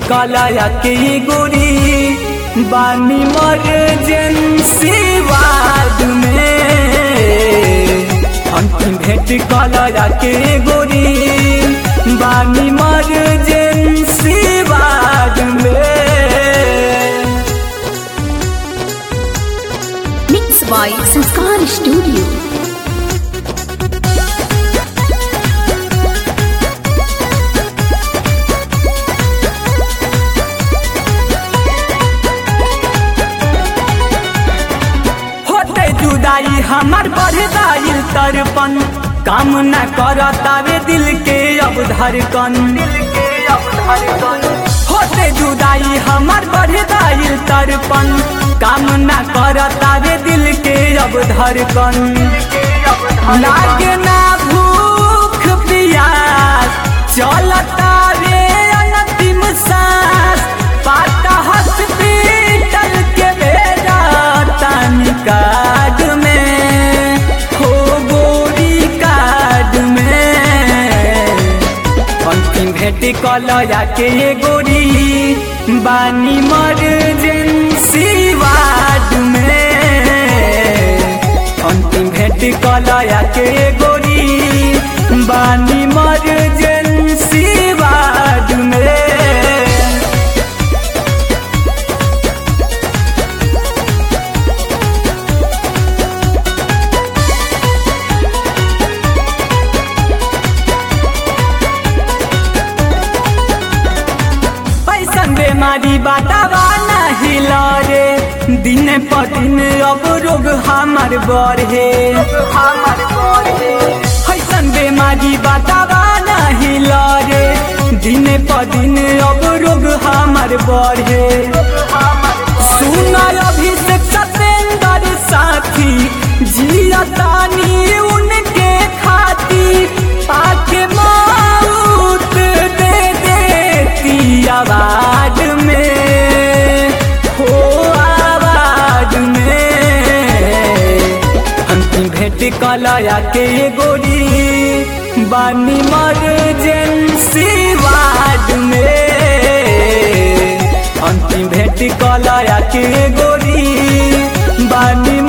कलाया के गोरी बानी मर्जेंसी वार्ड में अंतिम भेंट कलाया के गोरी बानी मर्जेंसी वार्ड में Mixed by Sanskar Studio. होते जुदाई हमार बढ़ दाइल तरपन काम न करतावे दिल के अब धड़कन दिल के अब धड़कन होते जुदाई हमार बढ़ दाइल तरपन काम न करतावे दिल के अब धड़कन लागे ना भूख प्यास चलता रे अंतिम सांस पाता हॉस्पिटल के बेड़ा तानी कार्ड में हो गोरी कार्ड में अंतिम भेंट कलया के गोरी बानी मर्जेंसी वार्ड में अंतिम भेंट कलया के गोरी बानी मर्जेंसी वार्ड में पैसन बेमारी बाटावा नहीं लरे दिन पर दिन अब रोग हमार बढ़े हमार बढ़े पैसन बेमारी बाटावा नहीं लरे दिन पर दिन अब रोग हमार बढ़े सुना अभिषेक सतेंद्र साथी जियतानी उनके खातिर आके मौत दे देती आवाज में हो आवाज में अंतिम भेंट कलया के गोरी बानी मर्जेंसी वार्ड में अंतिम भेंट कलया के गोरी बानी